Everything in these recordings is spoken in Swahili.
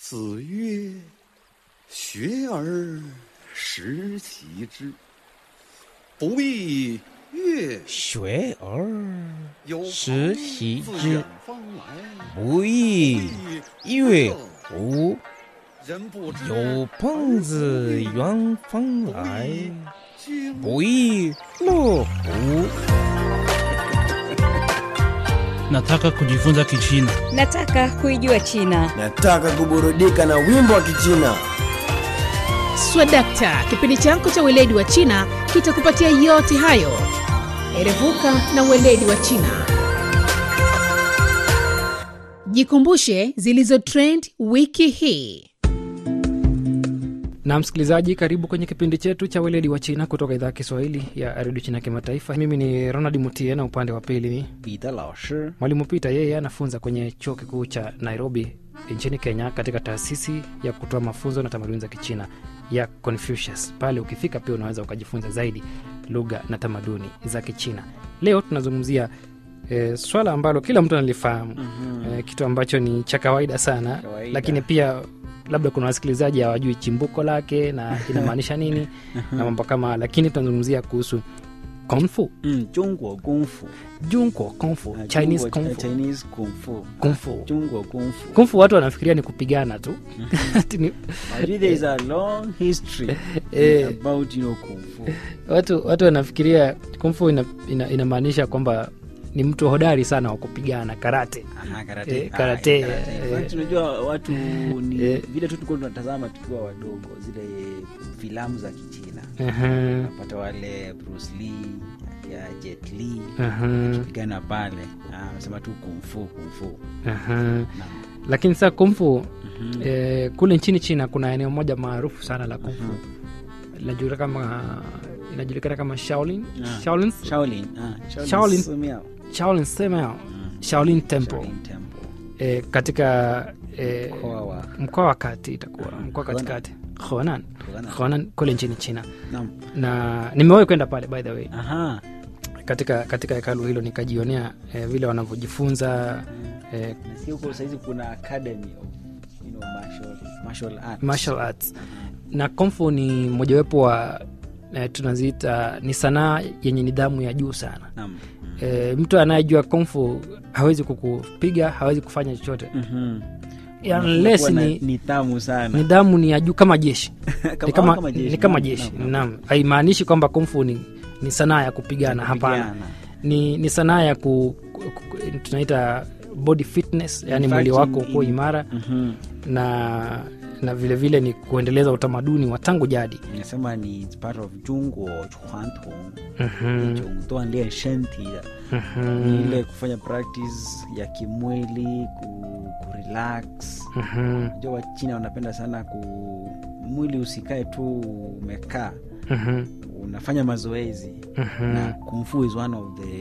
子曰：“学而时齐之，不亦乐学而有时朋习自之远方来， 不亦乐乎？ 人不知有朋自远方来， 经不亦乐乎？ Nataka kujifunza Kichina. Nataka kuijua China. Nataka kuburudika na wimbo wa Kichina. Swadakta, kipindi chako cha weledi wa China kitakupatia yote hayo. Erevuka na weledi wa China. Jikumbushe zilizo trend wiki hii. na msikilizaji karibu kwenye kipindi chetu cha weledi wa china kutoka idhaa ya kiswahili ya redio china kimataifa mimi ni ronald mutie na upande wa pili ni 彼得老师 mwalimu pita yeye anafunza kwenye chuo kikuu cha nairobi nchini kenya katika taasisi ya kutoa mafunzo na tamaduni za kichina ya confucius pale ukifika pia unaweza ukajifunza zaidi lugha na tamaduni za kichina leo tunazungumzia E, swala ambalo kila mtu analifahamu mm-hmm. e, kitu ambacho ni cha kawaida sana Kawaida. lakini pia labda kuna wasikilizaji hawajui chimbuko lake na inamaanisha nini na mambo kama haya. lakini tunazungumzia kuhusu kungfu 嗯，中国功夫 junko kungfu 啊 chinese 中国 kungfu Chinese 功夫 kungfu 中国功夫 kungfu watu wanafikiria ni kupigana tu Ati ni- Actually, there is a long history Eh. about you know kung fu watu watu wanafikiria kungfu inamaanisha ina, inamaanisha kwamba ni mtu hodari sana wa kupigana karate Aha, karate. Eh, Ah, karate, eh, karate. eh. In fact, unajua watu ni Eh. vile tu tulikuwa tunatazama tukiwa wadogo zile filamu za kichina Aha, napata wale bruce lee ya jet lee aha, akipigana pale Ah, anasema tu kumfu kumfu aha. lakini sasa kungfu eh, kule nchini china kuna eneo moja maarufu sana la kungfu linajulikana kama inajulikana kama shaolin Ah. shaolin shaolin ah, Shaolin. Sumiao. shaolin sema shaolin temple Shaolin temple eh, katika eh, mkoa wa mkoa wa kati itakuwa mkoa Honan. katikati honan Honan. honan kule nchini china Naam. na nimewahi kwenda pale by the way aha katika katika hekalu hilo nikajionea eh, vile wanavyojifunza eh, nasikia huko sahizi kuna academy of you know, martial, martial arts. martial arts na komfu ni mojawapo wa eh, tunaziita ni sanaa yenye nidhamu ya juu sana Naam. eh, mtu anayejua komfu hawezi kukupiga hawezi kufanya chochote Mhm. unless Unakuwa na ni nidhamu sana nidhamu ni ya juu kama jeshi ni kama, kama jeshi. ni kama Naam, jeshi naam, naam. naam haimaanishi kwamba komfu ni, ni sanaa ya kupigana hapana Kupigana. ni, ni sanaa ya ku, ku, ku, tunaita body fitness yani In mwili fact, wako in- kuwa in- imara Mhm. na na vile vile ni kuendeleza utamaduni wa tangu jadi Nasema ni it's part of 中国传统 Mhm, 一种锻炼身体的 mhm, ni ile kufanya practice ya kimwili ku, kurelax mhm, najua wachina wanapenda sana ku mwili usikae tu umekaa mhm, unafanya mazoezi mhm. na kumfu is one of the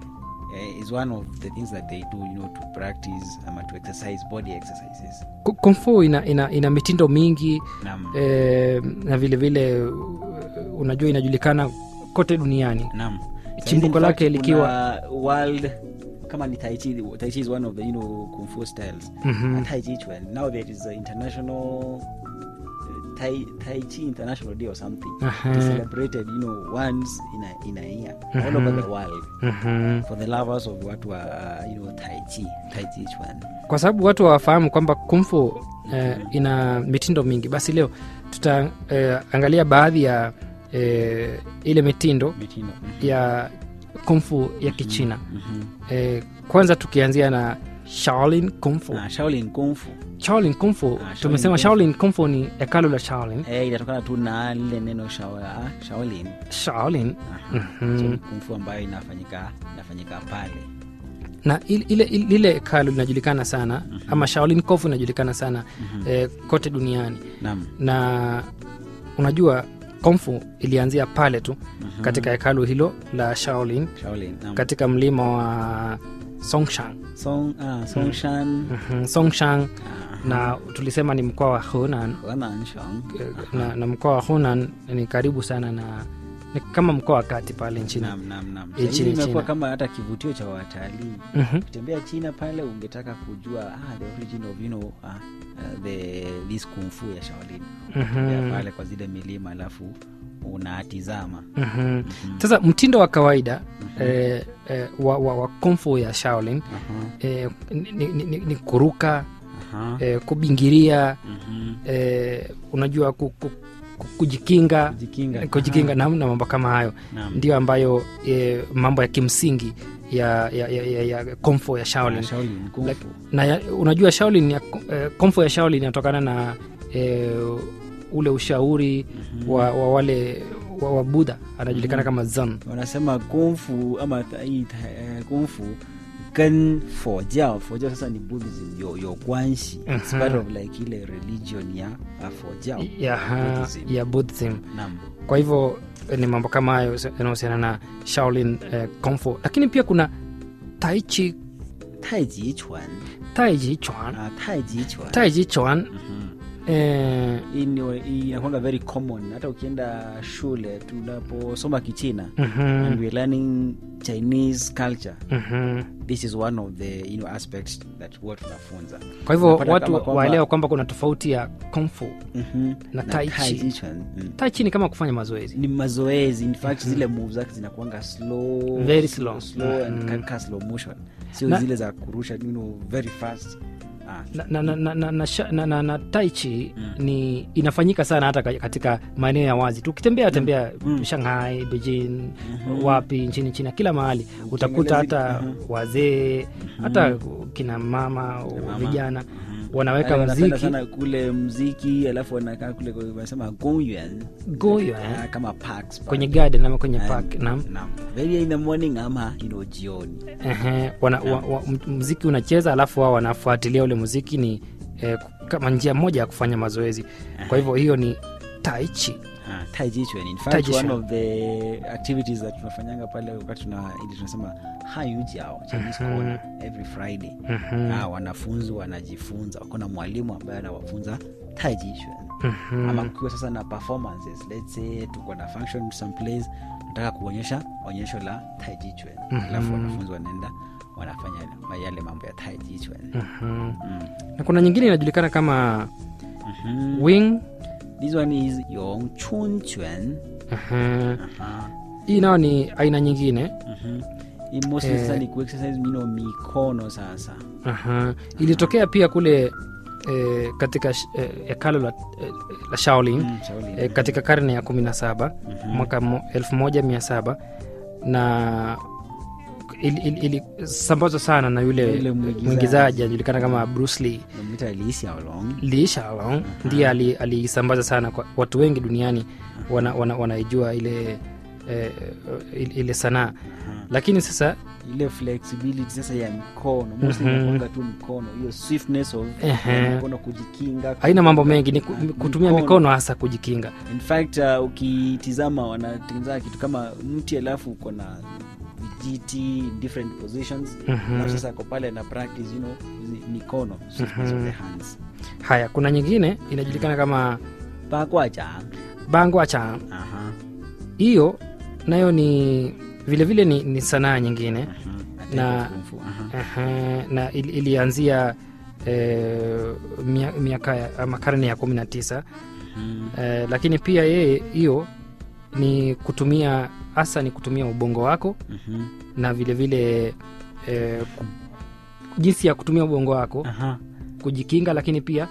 eh, is one of the things that they do you know to practice ama to exercise body exercises Ku- kung fu ina, ina, ina mitindo mingi nam eh, na vile vile uh, unajua inajulikana kote duniani nam Chimbuko In fact, lake likiwa- kuna world kama ni tai chi tai chi is one of the you know kung fu styles Mhm. and tai chi chuan now there is a international uh, tai tai chi international day or something Aha. it is celebrated you know once in a in a year all over the world Mhm. for the lovers of watu wa uh, you know tai chi tai chi chuan kwa sababu watu hawafahamu kwamba kumfu eh, ina mitindo mingi basi leo tutaangalia baadhi ya eh, ile mitindo mitindo ya kumfu ya kichina Mhm. eh, kwanza tukianzia na shaolin kumfu Ah, shaolin kung fu shaolin kumfu Shaolin tumesema Kung Fu. shaolin kumfu ni hekalu la shaolin eh, inatokana tu na lile neno shao- ah, shaolin shaolin Aha. Mhm. so ni kung fu ambayo inafanyika inafanyika pale na ile ile- lile hekalu linajulikana sana ama shaolin kumfu inajulikana sana eh, kote duniani nam na unajua komfu ilianzia pale tu katika hekalu hilo la shaolin shaolin nam katika mlima wa songshan song ah, songshan Mhm, songshan na tulisema ni mkoa wa hunan henan shang eh, na, na mkoa wa hunan ni karibu sana na ni kama mkoa wa kati pale nchini Naam, naam, naam. Nchini Sasa hivi imekuwa China. kama hata kivutio cha watalii Mhm. ukitembea china pale ungetaka kujua ah, the origin of you know, ah, uh, the this kung fu ya shaolin Unatembea Mhm. pale kwa zile milima alafu unatizama Mhm. sasa mtindo wa kawaida eh, eh, wa, wa, wa kung fu ya shaolin eh, ni, ni, ni, ni kuruka Aha. eh, kubingiria Mhm. eh, unajua ku, ku, ku, kujikinga Kujikinga. kujikinga na, na mambo kama hayo Naam. ndio ambayo eh, mambo ya kimsingi ya, ya, ya, ya, ya kung fu ya shaolin Ah, Shaolin, kung Like- fu. na ya, unajua shaolin ya, eh, kung fu ya shaolin inatokana na eh, ule ushauri wa, wa wale wa, wa budha anajulikana kama zan wanasema kungfu ama ta- hii ta- eh, kungfu 跟佛教佛教 sasa ni buddhism 有有关系 it's part of like ile religion ya ya 佛教 ya, ha- Buddhism. ya buddhism Naam. kwa hivyo eh, ni mambo kama hayo yanahusiana na shaolin eh, kung fu lakini pia kuna taichi 太极拳 taiji chuan 啊太极拳 taiji chuan Mhm. eh, Hii ni- hii inakwanga very common hata ukienda shule tunaposoma kichina mhm, and we're learning chinese culture mhm. this is one of the you know, aspects that huwa tunafunza kwa hivyo Unapata watu kama kwamba- waelewa kwamba kuna tofauti ya kung fu Mhm. na tai chi. tai chi chuan mm. taichi ni kama kufanya mazoezi ni mazoezi in fact zile move zake zinakuanga slow Very slow. slow and Mhm. kaka slow motion sio Na- zile za kurusha you know, very fast ah. na, na, na, na, na, na, sha- na, na, na taichi ni inafanyika sana hata ka- katika maeneo ya wazi tu ukitembea tembea shanghai beijing wapi nchini china kila mahali utakuta hata wazee hata kina mama vijana wanaweka Wale wanapenda mziki sana kule mziki alafu wanakaa kule kwa- wanasema gongyuan goyo Ah, eh? kama parks pale. kwenye garden ama kwenye And- park naam naam. very in the morning ama you know, jioni Ehe, wana, wa, wa, m- mziki unacheza alafu wao wanafuatilia ule muziki ni eh, kama njia moja ya kufanya mazoezi kwa hivyo hiyo ni taichi Ah, tai chi chuan in Tai fact chi one chuan. of the activities that tunafanyanga pale wakati tuna ili tunasema hayu jiao chinese corner every friday ah, wanafunzi wanajifunza wako na mwalimu ambaye anawafunza tai chi chuan ama kukiwa sasa na performances let's say tuko na function some place nataka kuonyesha onyesho la tai chi chuan alafu wanafunzi wanaenda wanafanya ma- yale mambo ya tai chi chuan mm. na kuna nyingine inajulikana kama Mhm. wing this one is yong chun chuan Ehe. Aha. hii nayo ni aina nyingine Mhm. Hii mostly Eh. sasa ni kuexercise mino mikono sasa Aha. ilitokea pia kule eh, katika sh- eh, hekalo la, eh, la shaolin Mm, Shaolin. eh, katika karne ya kumi na saba mwaka mo- elfu moja mia saba na ilisambazwa ili, ili sambazwa sana na yule Yule mwigizaji. mwigizaji anajulikana kama Bruce Lee Namwita Lee Hsiao-long. Lee Hsiao-long ndiye ali- aliisambaza sana kwa watu wengi duniani wana, wana, wanaijua ile eh, ile- ile sanaa lakini sasa ile flexibility sasa ya mikono mostly Mhm. inakuanga tu mikono hiyo swiftness of Ehe. ya mikono kujikinga haina mambo kujikinga. mengi ni ku- Ah, kutumia mikono hasa kujikinga in fact uh, ukitizama wanatengeneza kitu kama mti alafu uko na vijiti in different positions Mhm. alafu sasa ako pale na practice you know hizi mikono swiftness of the hands haya kuna nyingine inajulikana kama bakwaja bangwacha aha hiyo nayo ni vilevile vile ni, ni sanaa nyingine na Na- kung fu, aha. Ehe, na ili, ilianzia eh, mia- miaka ya- ama karne ya kumi na tisa Mhm. eh, lakini pia yeye hiyo ni kutumia hasa ni kutumia ubongo wako Mhm. na vilevile vile, eh, ku- jinsi ya kutumia ubongo wako Aha. kujikinga lakini pia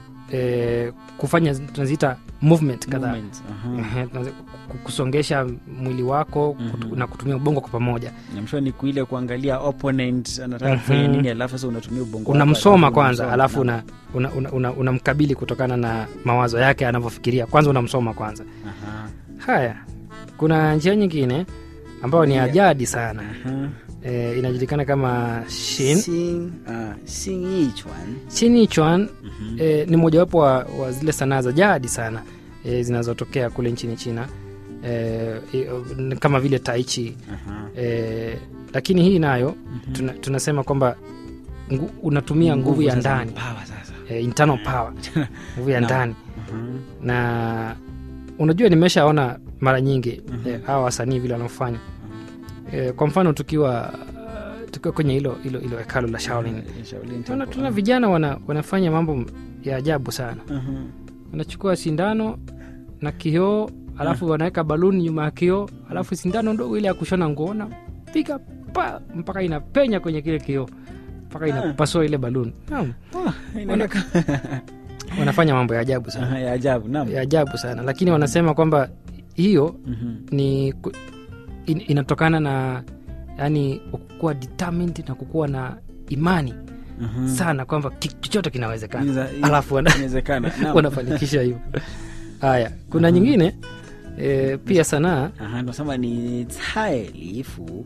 eh, kufanya tunaziita movement kadhaa Movement, aha. Ehe, tunazi- ku- kusongesha mwili wako kutu, Mhm. na kutumia ubongo kwa pamoja namshua ni kuile kuangalia opponent anataka kufanya Mhm. nini alafu sasa unatumia ubongo wako, unamsoma alafu kwanza unamsoma. alafu Naam. unamkabili una, una, una unamkabili kutokana na mawazo yake anavyofikiria kwanza unamsoma kwanza Aha. haya kuna njia nyingine ambayo ni Yeah. ajadi sana Aha. e, inajulikana kama shin Xing- ah, Xing Yi Chuan. chini chuan Mhm. e, ni mojawapo wa, wa zile sanaa za jadi sana e, zinazotokea kule nchini china e, e, kama vile taichi Aha. e, lakini hii nayo tuna, tunasema kwamba ngu, unatumia nguvu ya sasa, ndani power sasa. e, internal power nguvu ya Naam. ndani Aha. na unajua nimeshaona mara nyingi eh, hawa wasanii vile wanaofanya eh, kwa mfano tukiwa tukiwa kwenye hilo hilo hilo hekalu la Shaolin Eh, Shaolin tuna, Temple. tuna vijana wana, wanafanya mambo ya ajabu sana Mhm. wanachukua sindano na kioo alafu wanaweka baluni nyuma ya kioo alafu sindano ndogo ile ya kushona nguo na piga pa mpaka inapenya kwenye kile kioo mpaka inapasua ile baluni Naam, Ah, inaonekana- wanafanya mambo ya ajabu sana Aha, ya ajabu naam. ya ajabu sana lakini wanasema kwamba hiyo Mhm. ni ku- in, inatokana na yani kukuwa determined na kukuwa na imani Mhm. sana kwamba ki- chochote kinawezekana Inaweza- alafu wana, inawezekana naam. wanafanikisha hivyo haya kuna nyingine e, pia sanaa Aha, tunasema ni cai lifu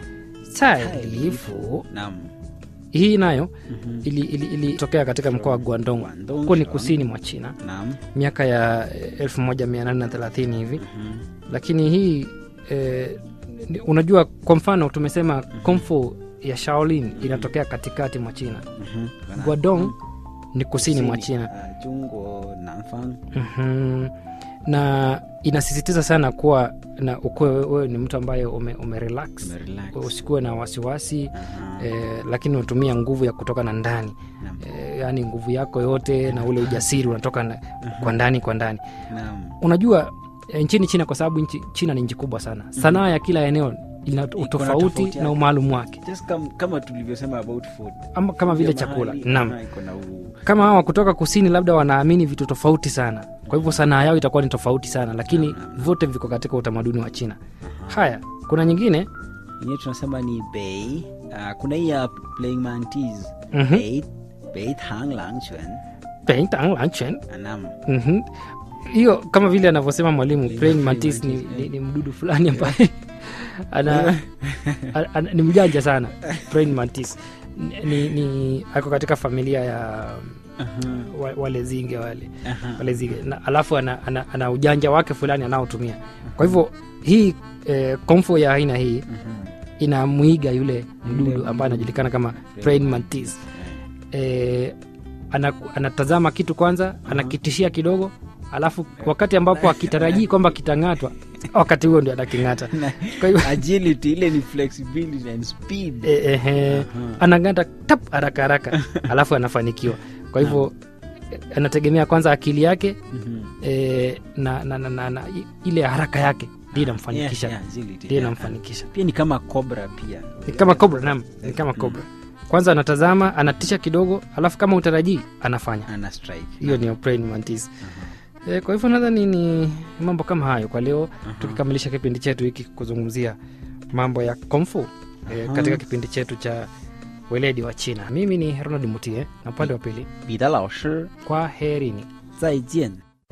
tailifu naam hii nayo Mhm. ilitokea ili, ili ilitokea katika mkoa wa guandong Guangdong, huko ni Shaolin. kusini mwa china naam miaka ya eh, 1830 hivi Mhm. lakini hii eh, ni- unajua kwa mfano tumesema komfu ya shaolin inatokea katikati mwa china Mhm. Wana- guadong ni kusini mwa Kusini, china ah, Jungo Nanfang Mhm. na inasisitiza sana kuwa na ukuwe wewe ni mtu ambaye ume, ume relax Umerelax. usikuwe na wasiwasi Aha. eh, lakini unatumia nguvu ya kutoka na ndani Naam. eh, yaani nguvu yako yote na ule ujasiri unatoka na, kwa ndani kwa ndani Naam. unajua eh, nchini china kwa sababu nchi, china ni nchi kubwa sana sanaa ya kila eneo ina tofauti utofauti yake. na umaalum wake Just kam, kama tulivyosema about food ama kama vile Kila chakula mahali, naam aha, iko na u- kama hawa kutoka kusini labda wanaamini vitu tofauti sana kwa hivyo sanaa yao itakuwa ni tofauti sana lakini vyote viko katika utamaduni wa china haya kuna nyingine yenyewe tunasema ni bei Ah, kuna hii ya playing mantis Mhm. bei bei tang lang chuan Peng Tang Lang Chen. naam Mhm. hiyo kama vile anavyosema mwalimu Praying praying mantis ni, mantis, ni, ni mdudu fulani ambaye ana, ana, ana, ni mjanja sana praying mantis ni, ni ako katika familia ya wa, wale zinge wale Aha. wale zinge na, alafu ana, ana, ana ujanja wake fulani anaotumia kwa hivyo hii eh, komfo ya aina hii Mhm. inamwiga yule mdudu mdudu. ambaye anajulikana kama praying mantis eh, ana, anatazama kitu kwanza anakitishia kidogo alafu wakati ambapo akitarajii kwamba kitang'atwa wakati huo ndio anaking'ata kwa hivyo agility ile ni flexibility and speed eh, eh, eh, anang'ata tap haraka haraka alafu anafanikiwa kwa hivyo eh, anategemea kwanza akili yake Mhm. eh, na, na, na, na, na i- ile haraka yake ndio inamfanikisha Yeah, yeah, agility, ndio yeah. inamfanikisha pia ni kama cobra pia ni kama cobra nam ni kama cobra kwanza anatazama anatisha kidogo alafu kama utarajii anafanya ana strike hiyo ni praying mantis e, kwa hivyo nadhani ni mambo kama hayo kwa leo tukikamilisha kipindi chetu hiki kuzungumzia mambo ya komfu e, katika kipindi chetu cha weledi wa china mimi ni ronald mutie na upande wa pili 彼得老师 kwa herini 再见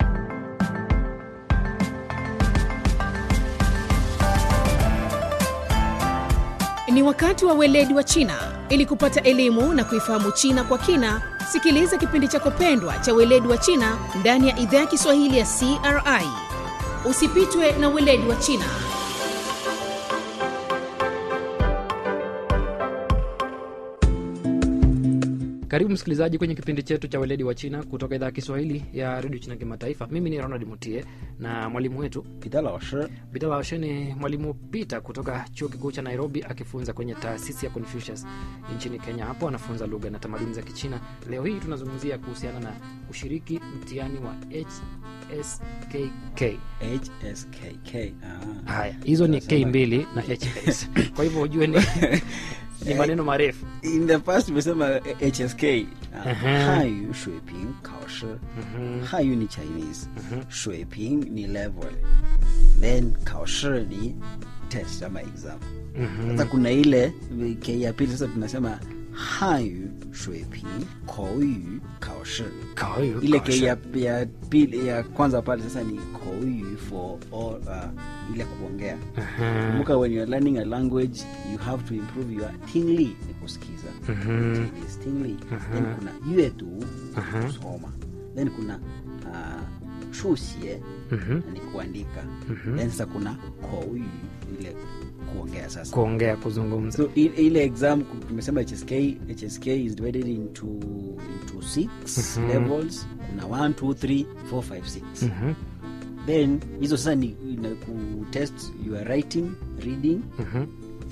Ni wakati wa weledi wa China. Ili kupata elimu na kuifahamu China kwa kina, sikiliza kipindi chako pendwa cha weledi wa China ndani ya idhaa ya Kiswahili ya CRI. Usipitwe na weledi wa China. karibu msikilizaji kwenye kipindi chetu cha weledi wa china kutoka idhaa ya kiswahili ya redio china kimataifa mimi ni ronald mutie na mwalimu wetu 彼得老师 Bidalaoshe ni mwalimu Peter kutoka chuo kikuu cha Nairobi akifunza kwenye taasisi ya Confucius nchini Kenya. Hapo anafunza lugha na tamaduni za Kichina. Leo hii tunazungumzia kuhusiana na kushiriki mtihani wa HSKK. hskk ah. Haya, hizo ni K mbili na HS. Kwa hivyo ujue ni, ni maneno marefu. in the past tumesema hsk Aha. 汉语水平考试汉语ni chinese 水平ni level then 考试ni test ama exam sasa kuna ile k ya pili sasa tunasema 汉语水平口语考试 Kawayu, ile kasha. ke ya, ya pili ya kwanza pale sasa ni 口语 for all, uh, ile kuongea Aha. kumbuka when you're learning a language you have to improve your tingly ni kusikiza Chinese tingly then kuna yuedu kusoma then kuna uh, shuxie ni kuandika then sasa kuna kouyu ile kuongea sasa Kuongea, kuzungumza. so i- ile exam ku- tumesema hsk hsk is divided into into six levels kuna 1 2 3 4 5 6 then hizo sasa ni ina kutest your writing reading Mhm.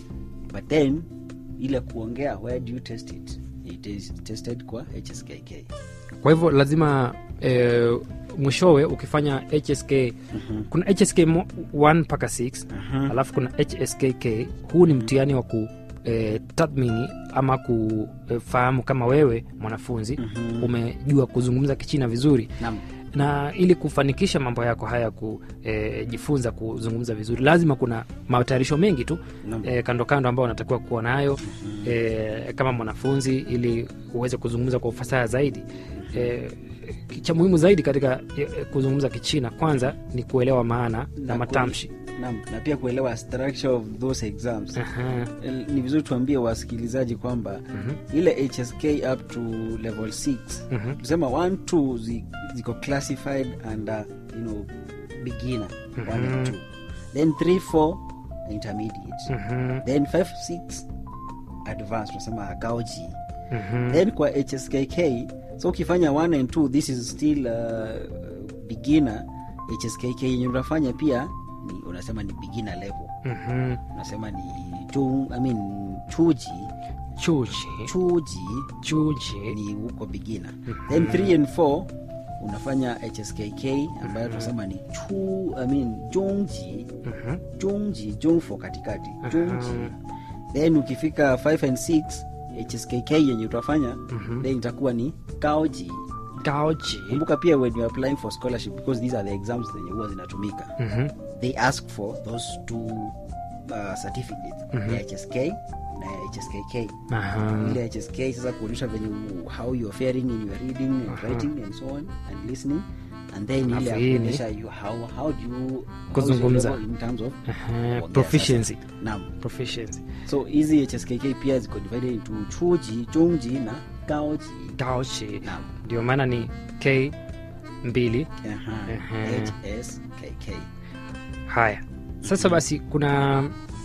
but then ile kuongea where do you test it it is tested kwa hskk kwa hivyo lazima e, mwishowe ukifanya hsk kuna hsk 1 mpaka 6 alafu kuna hskk huu ni mtihani wa ku e, tathmini ama kufahamu kama wewe mwanafunzi umejua kuzungumza kichina vizuri Naam. na ili kufanikisha mambo yako haya kujifunza kuzungumza vizuri lazima kuna matayarisho mengi tu Naam. e, kando kando ambao unatakiwa kuwa nayo e, kama mwanafunzi ili uweze kuzungumza kwa ufasaha zaidi e, cha muhimu zaidi katika e, kuzungumza kichina kwanza ni kuelewa maana na, Na matamshi Naam, na pia kuelewa structure of those exams Aha. El- ni vizuri tuambie wasikilizaji kwamba ile hsk up to level 6 Mhm. tusema 1 2 zi, ziko classified under you know beginner 1 and 2 then 3 4 intermediate Mhm. then 5 6 advanced tunasema gaoji Mhm. then kwa hskk so ukifanya 1 and 2 this is still uh, beginner hskk yenye unafanya pia ni unasema ni beginner level Mhm. unasema ni chu, I mean, chuji chuji chuji chuji ni huko beginner then 3 and 4 unafanya hskk ambayo tunasema ni chu I mean, jungji Mhm. jungji jungfo katikati jungji then ukifika 5 and 6 hskk yenye utafanya then itakuwa ni gaoji gaoji kumbuka pia when you're applying for scholarship because these are the exams zenye huwa zinatumika Mhm. they ask for those two uh, certificates ya hsk na ya hskk Aha. ile hsk sasa kuonyesha venye u- how you are faring in your reading and writing and so on and listening and then ile ya Alafu hii ni- kuonyesha you how, how do you how is your Kuzungumza. level in terms of Aha. kuongea proficiency sasa. naam proficiency so hizi hskk pia ziko divided into chuji chungji na gaoji gaoji naam ndio maana ni k mbili Aha. Ehe. hskk haya sasa basi kuna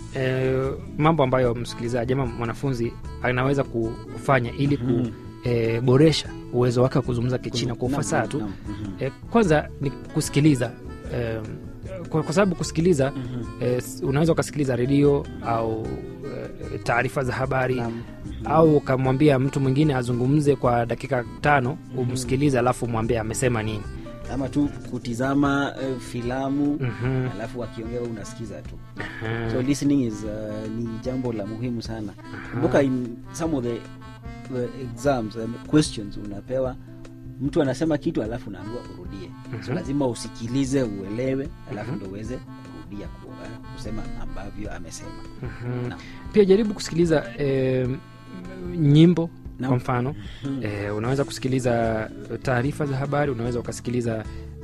eh, mambo ambayo msikilizaji ama mwanafunzi anaweza kufanya ili kuboresha uwezo wake wa kuzungumza kichina kwa Naam, ufasaha tu naam, mhm. eh, kwanza ni kusikiliza eh, kwa, kwa sababu kusikiliza eh, s- unaweza ukasikiliza redio au eh, taarifa za habari Naam. au ukamwambia mtu mwingine azungumze kwa dakika tano umsikilize alafu mwambie amesema nini ama tu kutizama uh, filamu Mhm. alafu wakiongea wewe unasikiza tu so listening is uh, ni jambo la muhimu sana kumbuka in some of the, the exams um, questions unapewa mtu anasema kitu alafu unaambiwa urudie so lazima usikilize uelewe alafu ndo uweze kurudia ku- uh, kusema ambavyo amesema Naam. pia jaribu kusikiliza eh, nyimbo Naam. kwa mfano eh, unaweza kusikiliza taarifa za habari unaweza ukasikiliza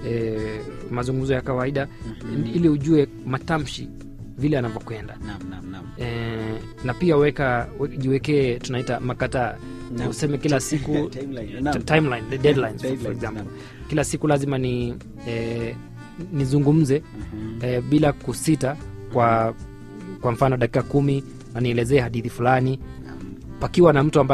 eh, mazungumzo ya kawaida ili ujue matamshi vile anavyokwenda naam naam naam eh, na pia weka we- jiwekee tunaita makataa Naam. useme kila siku Timeline, naam. t- timeline, the deadlines, for- for Deadlines, example naam. kila siku lazima ni eh, nizungumze eh, bila kusita kwa kwa mfano dakika kumi na nielezee hadithi fulani pakiwa na mtu ambaye